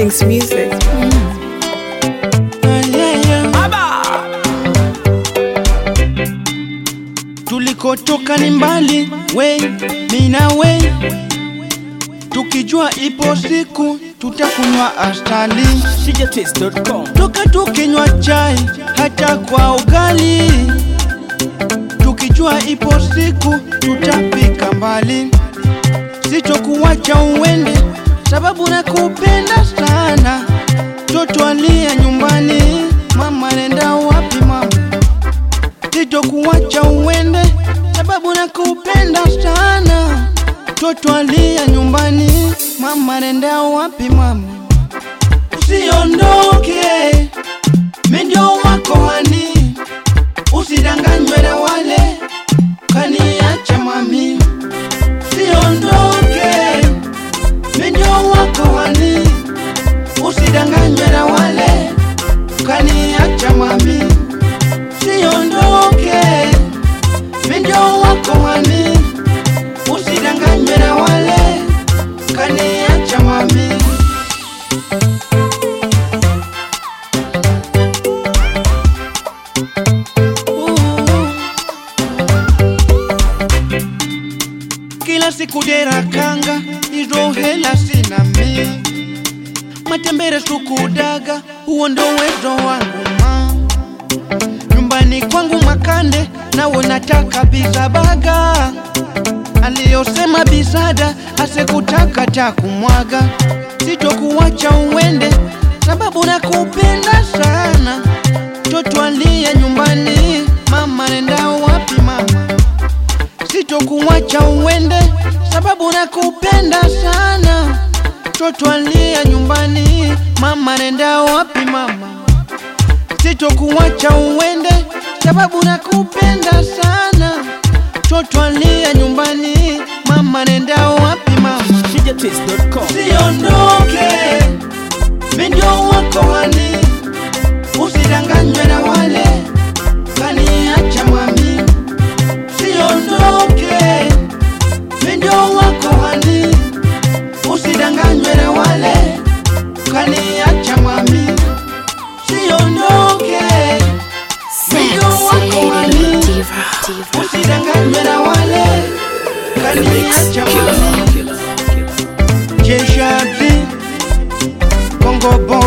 King's music. Tulikotoka ni mbali, we mina we, tukijua ipo siku tutakunywa astali, Shijataste.com. toka tukinywa chai hata kwa ugali, tukijua ipo siku tutapika mbali, sitokuwacha uende sababu nakupenda sana, toto alia nyumbani, mama nenda wapi mama sitokuwacha uende sababu nakupenda sana, toto alia nyumbani, mama nenda wapi mama, usiondoke, mi ndio wako hani, usidanganywe na wale kaniacha mami, usiondoke, mi ndio wako hani, usidanganywe na wale kaniacha mami usiondoke, mi ndio wako hani, usidanganywe na wale kaniacha mami. Kila siku dera kanga, hizo hela sina mi, matembere sukudaga, huo ndo uwezo wangu ma nyumbani kwangu Makande, nawe nataka bizabaga. Aliyosema bisada asekutaka takumwaga, sitokuwacha uende sababu nakupenda sana. Toto alia nyumbani, mama nenda wapi mama? Sitokuwacha uende sababu nakupenda sana. Toto alia nyumbani, mama nenda wapi mama? sitokuwacha uende sababu nakupenda sana. Toto alia nyumbani, mama nenda wapi mama? Shijataste.com. Siondoke, mi ndio wako hani, usidanganywe na wale kaniacha mami. Siondoke, mi ndio wako hani, usidanganywe na wale kaniacha mami. Siondoke, mi ndio wako hani, usidanganywe na wale kaniacha mami. Jeshazi Kongo Boy